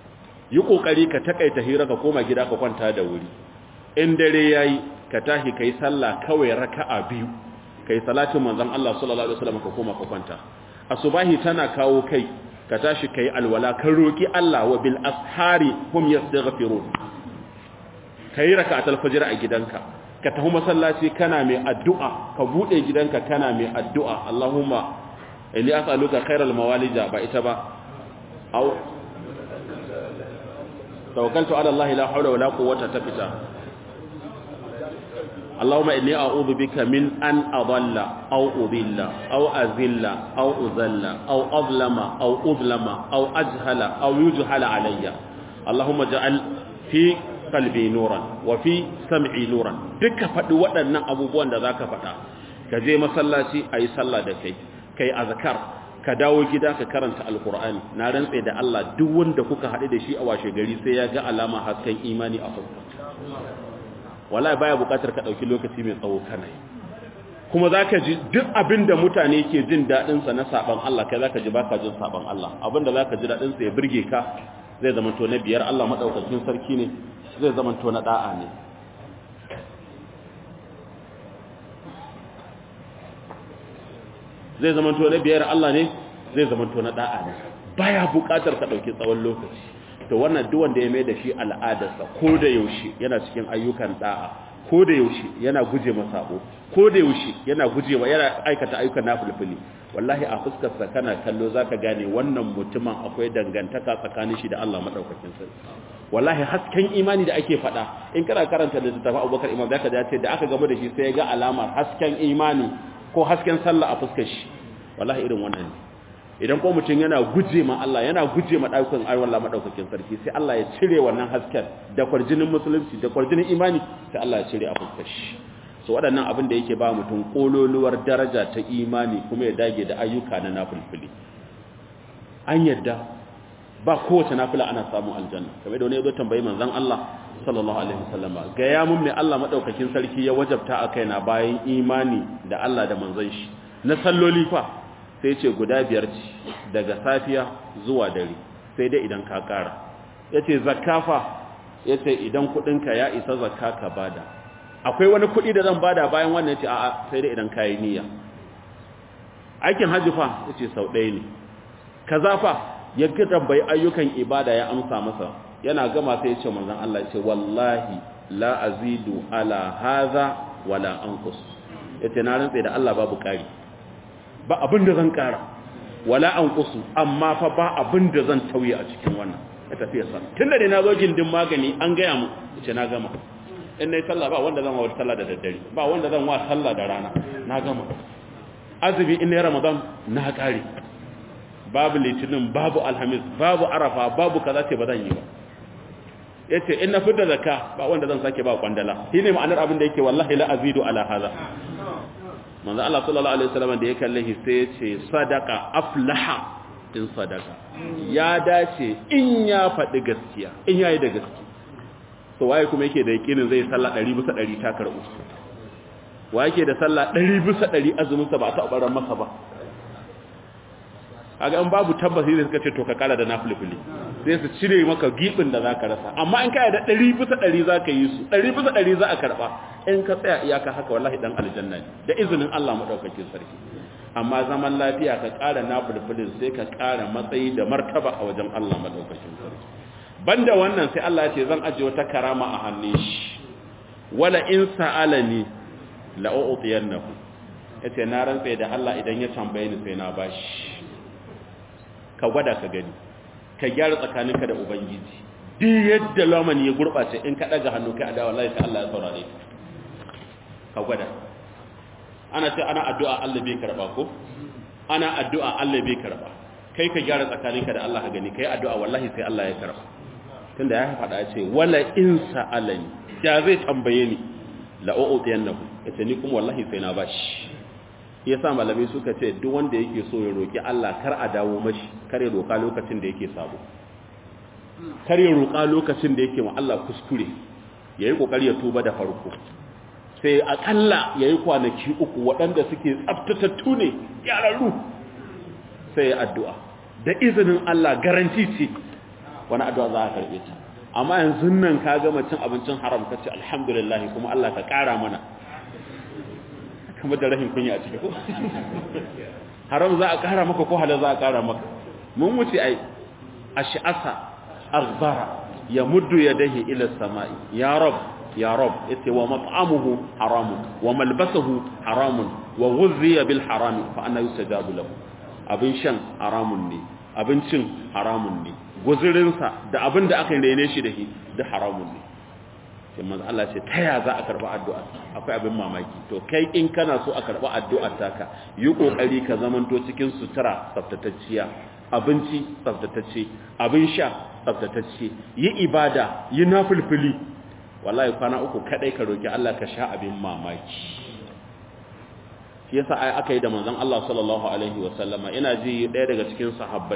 yi kokari ka takaita hira ka koma gida ka kwanta da wuri in dare yayi ka tashi kai sallah kawai raka'a biyu kai salatin manzon Allah sallallahu alaihi wasallam ka koma ka kwanta asubahi tana kawo kai ka tashi kai alwala ka roki Allah wa bil ashari hum yastaghfirun kai raka'atul fajr a gidanka ka tafi masallaci kana mai addu'a ka bude gidanka kana mai addu'a Allahumma inni as'aluka khairal mawalija ba ita ba au توكلت على الله لا حول ولا قوة تفتا اللهم إني أعوذ بك من أن أضل أو أضل أو أذل أو أذل أو أظلم أو أظلم أو أجهل أو يجهل علي اللهم اجعل في قلبي نورا وفي سمعي نورا دك فدي waɗannan abubuwan da zaka faɗa ka je masallaci ayi sallah da kai kai azkar ka dawo gida ka karanta alkur'ani na rantse da Allah duk wanda kuka haɗu da shi a washe gari sai ya ga alama hasken imani a fuska wallahi baya buƙatar ka ɗauki lokaci mai tsawo kana yi kuma zaka ji duk abin da mutane ke jin daɗin sa na saban Allah kai zaka ji baka jin saban Allah abin da zaka ji daɗin sa ya burge ka zai zama to na biyar Allah madaukakin sarki ne zai zama to na da'a ne zai zamanto na biyar Allah ne zai zamanto na da'a ne baya buƙatar ka dauki tsawon lokaci to wannan duk wanda ya mai da shi al'adarsa ko da yaushe yana cikin ayyukan da'a ko da yaushe yana guje masabo ko da yaushe yana guje wa yana aikata ayyukan nafilfili wallahi a fuskar sa kana kallo zaka gane wannan mutumin akwai dangantaka tsakanin shi da Allah madaukakin sarki wallahi hasken imani da ake faɗa in kana karanta da littafin Abubakar Imam zaka ji ce da aka gama da shi sai ya ga alamar hasken imani ko hasken sallah a fuskar shi wallahi irin wannan ne idan ko mutum yana guje ma Allah yana guje ma ɗaukan Allah maɗaukakin sarki sai Allah ya cire wannan hasken da kwarjinin musulunci da kwarjinin imani sai Allah ya cire a fuskar shi so waɗannan abin da yake ba mutum ƙololuwar daraja ta imani kuma ya dage da ayyuka na nafilfili an yadda ba kowace nafila ana samun aljanna kamar da wani ya zo tambayi manzon Allah sallallahu alaihi wasallam ga ya mun me Allah madaukakin sarki ya wajabta a kaina bayan imani da Allah da manzon shi na salloli fa sai ce guda biyar ce daga safiya zuwa dare sai dai idan ka kara yace zakka fa yace idan kudinka ya isa zakka ka bada akwai wani kudi da zan bada bayan wannan yace a'a sai dai idan kai niyya aikin hajji fa yace sau ɗaya ne kaza fa ya tambayi ayyukan ibada ya amsa masa yana gama sai ya ce manzon Allah ya ce wallahi la azidu ala hadha wala anqus yace na rantsa da Allah babu kari ba abin da zan kara wala anqusu amma fa ba abin da zan tauye a cikin wannan ya tafi ya san tunda dai na zo gindin magani an gaya mu yace na gama in nayi sallah ba wanda zan wa sallah da daddare ba wanda zan wa sallah da rana na gama azumi in nayi ramadan na kare babu litinin babu alhamis babu arafa babu kaza ce ba zan yi ba yace in na fita zakka ba wanda zan sake ba kwandala shine ma'anar abin da yake wallahi la azidu ala hadha manzo Allah sallallahu alaihi wasallam da ya kalle shi sai ya ce sadaqa aflaha in sadaqa ya dace in ya faɗi gaskiya in yayi da gaskiya so waye kuma yake da yakinin zai sallah 100 bisa 100 ta karbu waye yake da sallah 100 bisa 100 azumin sa ba ta baran masa ba kaga in babu tabbaci da suka ce to ka kara da nafilfili sai su cire maka gibin da zaka rasa amma in kai da 100 bisa 100 zaka yi su 100 bisa 100 za a karba in ka tsaya iyaka haka wallahi dan aljanna ne da izinin Allah madaukakin sarki amma zaman lafiya ka kara nafilfilin sai ka kara matsayi da martaba a wajen Allah madaukakin sarki banda wannan sai Allah ya ce zan aje wata karama a hannun shi wala in sa'alani la u'tiyannahu yace na rantsa da Allah idan ya tambaye ni sai na bashi ka gwada ka gani ka gyara tsakaninka da ubangiji duk yadda lamani ya gurbace in ka daga hannu kai adawa wallahi sai Allah ya saurare ka ka gwada ana ce ana addu'a Allah bai karba ko ana addu'a Allah bai karba kai ka gyara tsakaninka da Allah ka gani kai addu'a wallahi sai Allah ya karba tunda ya faɗa ya ce wala in sa'alani ya zai tambaye ni la u'tiyannahu yace ni kuma wallahi sai na bashi yasa malamai suka ce duk wanda yake so ya roki Allah kar a dawo mashi kar ya roka lokacin da yake sabo kar ya roka lokacin da yake wa Allah kuskure yayi kokari ya tuba da farko sai akalla yayi kwanaki uku waɗanda suke tsaftatattu ne yararru sai ya addu'a da izinin Allah garanti ce wani addu'a za a karbe ta amma yanzu nan ka gama cin abincin haram kace alhamdulillah kuma Allah ka kara mana kamar da rahin kunya a ciki ko haram za a kara maka ko halal za a kara maka mun wuce ai ash'asa aghbara ya muddu yadayhi ila samai ya rab ya rab yace wa mat'amuhu haramun wa malbasuhu haramun wa ghuzziya bil haram fa anna yustajabu lahu abin shan haramun ne abincin haramun ne guzurinsa da abin da aka rene shi da shi da haramun ne sai manzo Allah ce ta ya za a karba addu'a akwai abin mamaki to kai in kana so a karba addu'ar taka yi kokari ka zamanto cikin sutura tsaftatacciya abinci tsaftatacce abin sha tsaftatacce yi ibada yi nafilfili wallahi kwana uku kadai ka roki Allah ka sha abin mamaki shi yasa ai aka yi da manzon Allah sallallahu alaihi wa sallama ina ji daya daga cikin sahabbai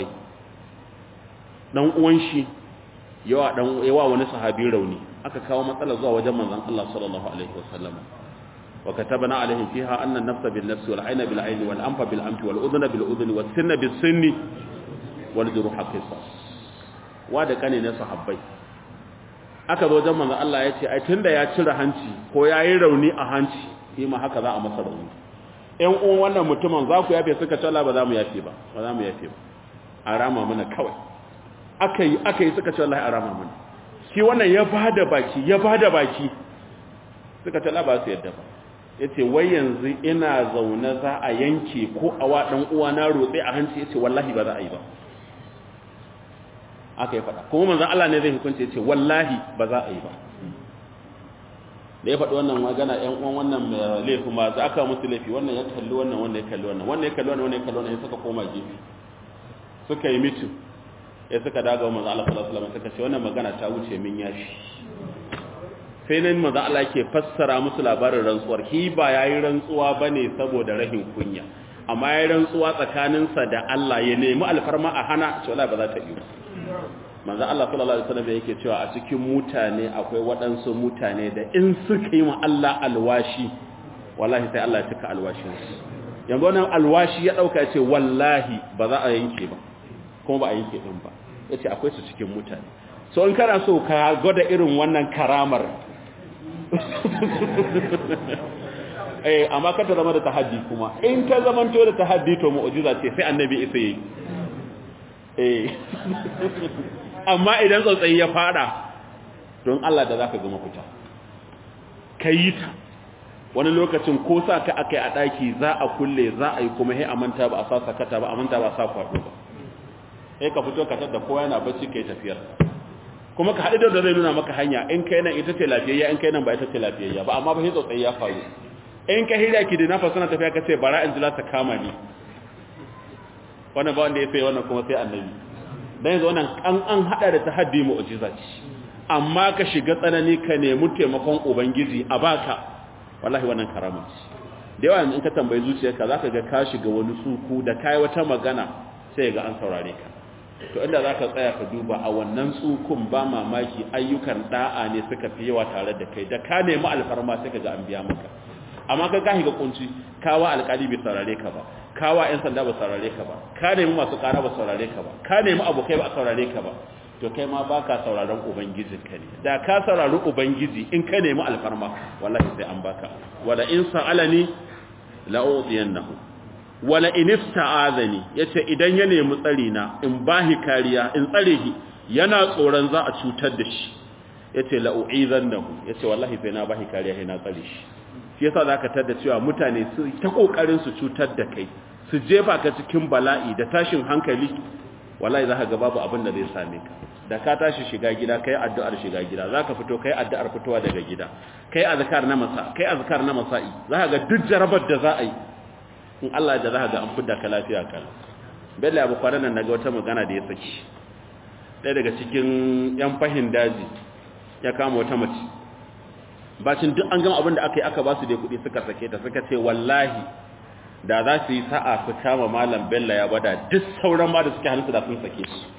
dan uwan shi yawa dan yawa wani sahabi rauni aka kawo matsala zuwa wajen manzon Allah sallallahu alaihi wasallam wa katabna alaihim fiha anna an-nafsa bin-nafsi wal-'ayna bil-'ayni wal-anfa bil-anfi wal-udhna bil-udhni was-sinna bis-sinni wal-juruha qisas wa da kane na sahabbai aka zo wajen manzon Allah ya ce ai tunda ya cire hanci ko yayi rauni a hanci shi ma haka za a masa rauni ƴan uwan wannan mutumin za ku yafe suka ce Allah ba za mu yafe ba ba za mu yafe ba a rama mana kawai aka yi aka yi suka ce wallahi a rama mana shi wannan ya bada baki ya bada baki suka ce ba su yadda ba yace wai yanzu ina zaune za a yanke ko a wa dan uwa na rotse a hanci yace wallahi ba za a yi ba aka yi fada kuma manzon Allah ne zai hukunce yace wallahi ba za a yi ba da ya faɗi wannan magana ƴan uwan wannan mai laifi ma za aka musu laifi wannan ya kalli wannan wannan ya kalli wannan wannan ya kalli wannan wannan ya kalli wannan ya saka koma gefe suka yi mitin ya suka daga manzo Allah sallallahu alaihi wasallam suka ce wannan magana ta wuce min yashi sai nan manzo Allah yake fassara musu labarin rantsuwar hi ba yayi rantsuwa bane saboda rahin kunya amma yayi rantsuwa tsakaninsa da Allah ya nemi alfarma a hana ce wallahi ba za ta yi manzo Allah sallallahu alaihi wasallam yake cewa a cikin mutane akwai waɗansu mutane da in suka yi wa Allah alwashi wallahi sai Allah ya cika alwashin su yanzu wannan alwashi ya dauka ce wallahi ba za a yanke ba kuma ba a yanke din ba yace akwai su cikin mutane so in kana so ka gwada irin wannan karamar eh amma ka ta zama da tahaddi kuma in ta zamanto da tahaddi to mu'jiza ce sai annabi isa yi eh amma idan tsautsayi ya fada don Allah da zaka ga mafita kai ta wani lokacin ko sa ka akai a daki za a kulle za a yi kuma sai a manta ba a sa sakata ba a manta ba a sa kwado ba sai ka fito ka tada kowa yana bacci kai tafiyar kuma ka haɗu da zai nuna maka hanya in kai nan ita ce lafiyayya in kai nan ba ita ce lafiyayya ba amma ba sai tsautsayi ya faru in ka hira ki da nafa suna tafiya ka ce bara in jila ta kama ni wannan ba wanda ya sai wannan kuma sai annabi dan yanzu wannan an an hada da tahaddi mu'jiza ce amma ka shiga tsanani ka nemi taimakon ubangiji a baka wallahi wannan karama ce da yawa in ka tambayi zuciyarka zaka ga ka shiga wani suku da kai wata magana sai ga an saurare ka to inda zaka tsaya ka duba a wannan tsukun ba mamaki ayyukan da'a ne suka fi yawa tare da kai da ka nemi alfarma sai ka ga an biya maka amma ka gahi ga kunci kawa alƙali bai saurare ka ba kawa ƴan sanda ba saurare ka ba ka nemi masu ƙara ba saurare ka ba ka nemi abokai ba saurare ka ba to kai ma baka sauraron ubangijin ka ne da ka saurari ubangiji in ka nemi alfarma wallahi sai an baka wala in sa'alani la utiyannahu wala in ista'azani yace idan ya nemi tsari na in bahi kariya in tsare shi yana tsoron za a cutar da shi yace la u'izannahu yace wallahi sai na bahi kariya sai na tsare shi shi yasa zaka tada cewa mutane su ta kokarin su cutar da kai su jefa ka cikin bala'i da tashin hankali wallahi zaka ga babu abin da zai same ka da ka tashi shiga gida kai addu'ar shiga gida zaka fito kai addu'ar fitowa daga gida kai azkar na masa kai azkar na masa'i zaka ga duk jarabar da za a yi in Allah da zaka ga an fidda ka lafiya kan bella abu kwanan nan naga wata magana da ya saki ɗaya daga cikin yan fahin daji ya kama wata mace bacin duk an gama abin da aka yi aka ba su da kuɗi suka sake ta suka ce wallahi da za su yi sa'a su kama malam bella ya bada duk sauran ma da suke hannunsu da sun sake su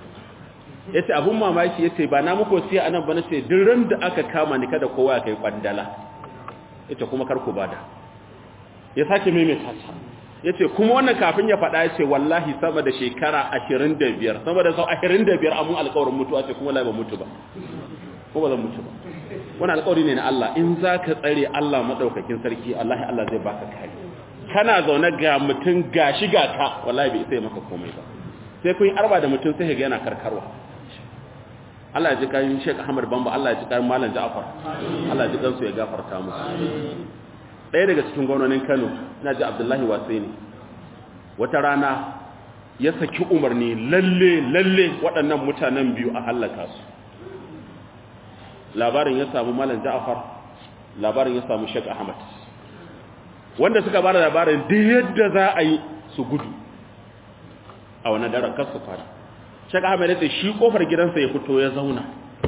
ya ce abin mamaki ya ce ba na muku siya anan ba na ce duk ran da aka kama ni kada kowa ya kai kwandala ita kuma karku bada ya sake maimaita ta ya ce kuma wannan kafin ya faɗa ya ce wallahi sama da shekara ashirin da biyar sama da sau ashirin da biyar amun alkawarin mutuwa ce kuma lai ba mutu ba ko ba zan mutu ba wani alkawari ne na Allah in za ka tsare Allah maɗaukakin sarki Allah Allah zai baka kari kana zaune ga mutum ga shi ga ka wallahi bai sai maka komai ba sai kun yi arba da mutum sai ga yana karkarwa Allah ya ji kan Sheikh Ahmad Bamba Allah ya ji kan Malam Ja'far Allah ya ji kan su ya gafarta musu ɗaya daga cikin gwamnonin Kano ina ji Abdullahi Wasaini wata rana ya saki umarni lalle lalle waɗannan mutanen biyu a hallaka su labarin ya samu malam ja'afar labarin ya samu shek ahmad wanda suka bada labarin da yadda za a yi su gudu a wannan daren kar su fara shek ahmad ya ce shi kofar gidansa ya fito ya zauna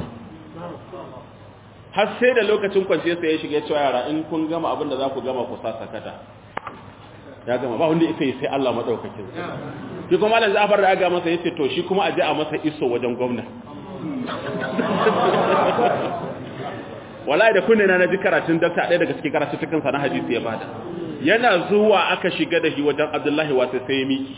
har sai da lokacin kwanciyar sa ya shiga cewa yara in kun gama abin da za ku gama ku sa sakata ya gama ba wanda yake sai Allah madaukakin shi kuma malam ja'afar da aga masa yace to shi kuma a je a masa iso wajen gwamnati wallahi da kunne na naji karatun dakta ɗaya daga cikin karatun sa na hadisi ya bada yana zuwa aka shiga da shi wajen Abdullahi wata sai ya miki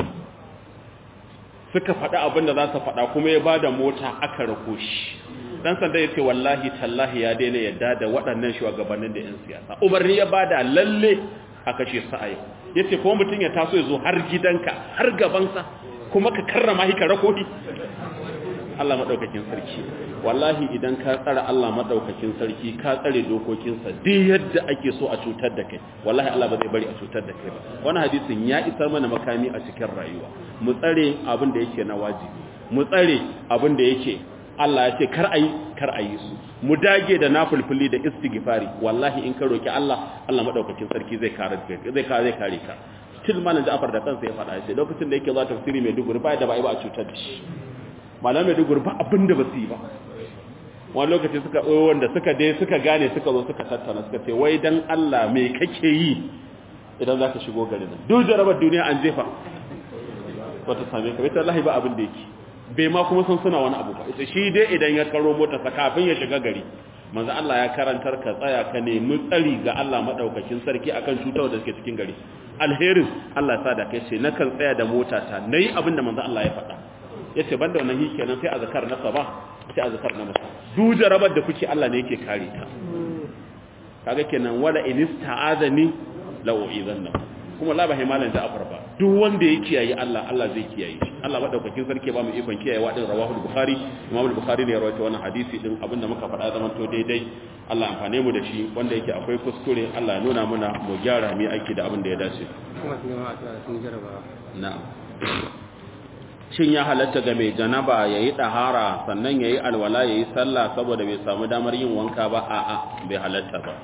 suka faɗa abin da za su faɗa kuma ya bada mota aka rako shi dan sanda yace wallahi tallahi ya daina yadda da waɗannan shugabannin da yan siyasa umarni ya bada lalle a kashe su a yau yace kuma mutum ya taso ya zo har gidanka har gabansa kuma ka karrama shi ka rako shi Allah madaukakin sarki wallahi idan ka tsara Allah madaukakin sarki ka tsare dokokinsa duk yadda ake so a cutar da kai wallahi Allah ba zai bari a cutar da kai ba wannan hadisin ya isar mana makami a cikin rayuwa mu tsare abin da yake na wajibi mu tsare abin da yake Allah ya ce kar ayi kar ayi su mu dage da nafulfuli da istighfari wallahi in ka roki Allah Allah madaukakin sarki zai kare ka zai kare ka still malam Ja'far da kansa ya faɗa shi lokacin da yake zuwa tafsiri mai duguri ba da ba a cutar da shi malam mai duguri ba abin da ba su yi ba wani lokaci suka ɓoye wanda suka dai suka gane suka zo suka tattana suka ce wai dan Allah me kake yi idan za ka shigo garin nan duk jarabar duniya an jefa wata same ka ita Allah ba abin da yake bai ma kuma sun suna wani abu ba ita shi dai idan ya karo motarsa kafin ya shiga gari manzo Allah ya karantar ka tsaya ka nemi tsari ga Allah madaukakin sarki akan cutar da suke cikin gari alherin Allah ya sa da kai ce nakan tsaya da motata nayi abin da manzo Allah ya faɗa yace banda wannan hi kenan sai azkar na saba sai azkar na masa duk jarabar da kuke Allah ne yake kare ta kaga kenan wala inista'azani la u'izanna kuma la bahi malan Ja'far ba duk wanda ya kiyaye Allah Allah zai kiyaye shi Allah madaukakin sarki ba mu ikon kiyaye wadin rawahu bukhari Imam al-Bukhari ne ya rawaito wannan hadisi din abinda muka faɗa zaman to daidai Allah amfane mu da shi wanda yake akwai kuskure Allah ya nuna muna mu gyara mu aiki da abin da ya dace kuma sun gama a sun jaraba na'am shin ya halatta ga mai janaba yayi dahara sannan yayi alwala yayi sallah saboda bai samu damar yin wanka ba a'a bai halatta ba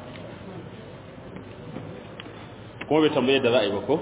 kuma bai tambaye da za a yi ba ko?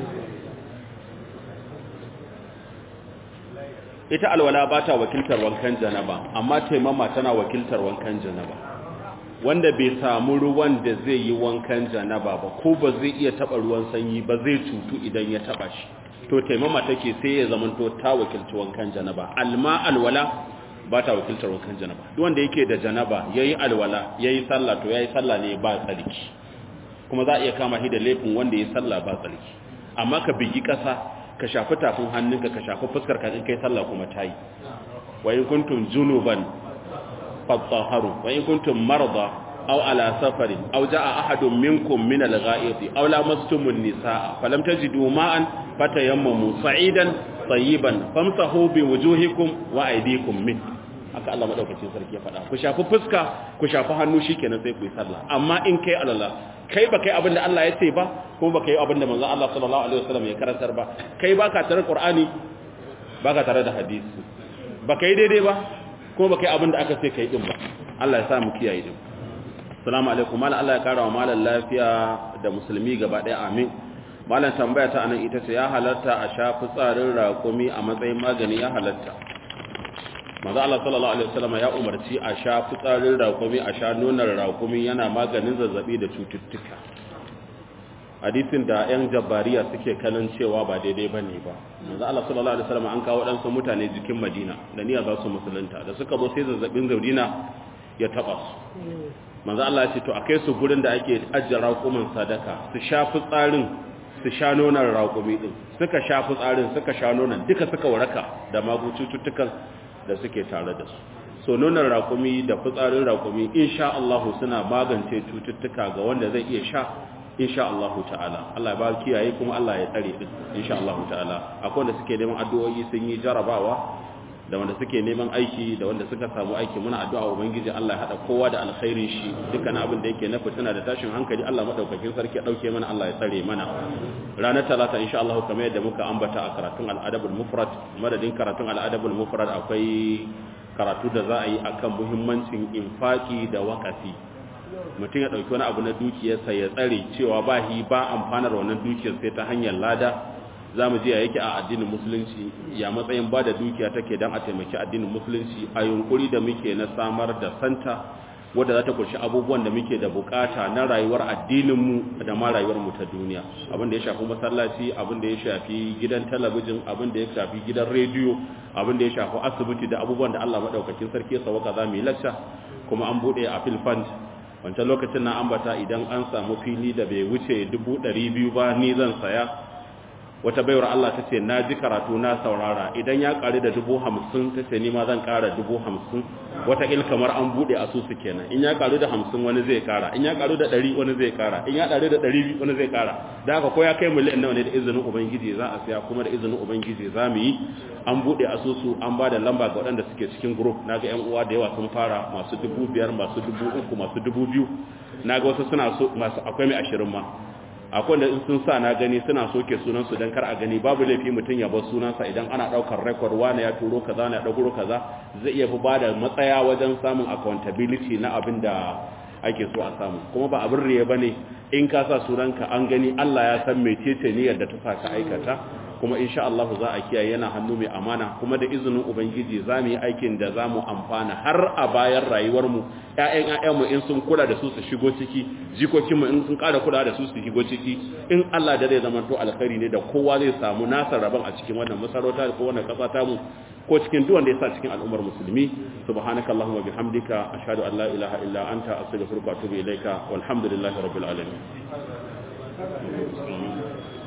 ita alwala ba ta wakiltar wankan janaba amma taimama tana wakiltar wankan janaba wanda bai samu ruwan da zai yi wankan janaba ba ko ba zai iya taba ruwan sanyi ba zai cutu idan ya taba shi to taimama take sai ya zamanto ta wakilci wankan janaba alma alwala ba ta wakiltar wankan janaba duk wanda yake da janaba yayi alwala yayi sallah to yayi sallah ne ba tsarki kuma za a iya kama shi da laifin wanda ya sallah ba tsarki amma ka bigi ƙasa ka shafi tafin hannunka ka shafi fuskar ka in kai sallah kuma tayi wa in kuntum junuban fatahharu wa in kuntum marda aw ala safarin aw jaa ahadun minkum min al-gha'iti aw lamastum an-nisaa falam tajidu ma'an fatayammamu sa'idan tayyiban famsahu bi wujuhikum wa aydikum min haka Allah madaukakin sarki ya faɗa ku shafi fuska ku shafi hannu shikenan sai ku yi sallah amma in kai alala kai ba kai abin da Allah ya ce ba ko ba kai abin da manzon Allah sallallahu alaihi wasallam ya karantar ba kai baka tare Qur'ani baka tare da hadisi ba kai daidai ba ko ba kai abin da aka ce kai din ba Allah ya sa mu kiyaye din assalamu alaikum mallan Allah ya kara wa mallan lafiya da musulmi gaba ɗaya amin mallan tambaya ta anan ita ce ya halatta a sha fitsarin raƙumi a matsayin magani ya halatta manzo Allah sallallahu alaihi wasallam ya umarci a sha fitsarin raƙumi a sha nonon raƙumi yana maganin zazzabi da cututtuka hadisin da ƴan jabbariya suke kanan cewa ba daidai bane ba manzo Allah sallallahu alaihi wasallam an kawo dan mutane jikin Madina da niyya za su musulunta da suka zo sai zazzabin zaudina ya taba su manzo Allah ya ce to akai su gurin da ake ajjara raƙumin sadaka su sha fitsarin su sha nonon raƙumi din suka sha fitsarin suka sha nonon duka suka waraka da magu cututtukan da suke tare da su so nonon rakumi da fitsarin rakumi insha Allah suna magance cututtuka ga wanda zai iya sha insha Allah ta'ala Allah ya ba kiyaye kuma Allah ya tsare din insha Allah ta'ala akwai wanda suke neman addu'o'i sun yi jarabawa da wanda suke neman aiki da wanda suka samu aiki muna addu'a ubangiji Allah ya hada kowa da alkhairin shi dukkan abin da yake na fitina da tashin hankali Allah madaukakin sarki ya dauke mana Allah ya tsare mana ranar talata insha Allah kamar yadda muka ambata a karatun al-adabul mufrad madadin karatun al-adabul mufrad akwai karatu da za a yi akan muhimmancin infaki da wakafi mutum ya dauki wani abu na dukiyarsa ya tsare cewa ba hi ba amfanar wannan dukiyar sai ta hanyar lada za mu ji a yake a addinin musulunci ya matsayin ba da dukiya take don a taimaki addinin musulunci a yunkuri da muke na samar da santa wadda za ta kunshi abubuwan da muke da bukata na rayuwar addininmu da ma rayuwarmu ta duniya abin da ya shafi masallaci abin da ya shafi gidan talabijin abin da ya shafi gidan rediyo abin da ya shafi asibiti da abubuwan da Allah madaukakin sarki ya sauka za mu yi lacca kuma an bude a filfand wancan lokacin na ambata idan an samu fili da bai wuce dubu ɗari biyu ba ni zan saya wata baiwar Allah ta ce na ji karatu na saurara idan ya ƙari da dubu hamsin ta ce nima zan ƙara dubu hamsin wata il kamar an buɗe asusu kenan in ya ƙaru da hamsin wani zai ƙara in ya ƙaru da ɗari wani zai ƙara in ya ƙaru da ɗari biyu wani zai ƙara da haka ko ya kai miliyan nawa ne da izinin ubangiji za a siya kuma da izinin ubangiji za mu yi an buɗe asusu an ba da lamba ga waɗanda suke cikin group na ga yan uwa da yawa sun fara masu dubu biyar masu dubu uku masu dubu biyu na ga wasu suna so masu akwai mai ashirin ma akwai da sun sa na gani suna soke sunansu don kar a gani babu laifi mutum ya bar sunansa idan ana daukar record wani ya turo kaza na ya dauro kaza zai iya fi ba da matsaya wajen samun accountability na abin da ake so a samu kuma ba abin riya bane in ka sa sunanka an gani Allah ya san mecece niyyar da ta sa ka aikata kuma insha Allah za a kiyaye yana hannu mai amana kuma da izinin ubangiji za mu yi aikin da za mu amfana har a bayan rayuwar mu ƴaƴan ƴaƴan mu in sun kula da su su shigo ciki jikokin mu in sun ƙara kula da su su shigo ciki in Allah da zai zama to alkhairi ne da kowa zai samu nasa rabon a cikin wannan masarauta ko wannan kasa ta mu ko cikin duk wanda ya sa cikin al'ummar musulmi subhanakallahumma bihamdika ashhadu an la ilaha illa anta astaghfiruka wa atubu ilaika walhamdulillahi rabbil alamin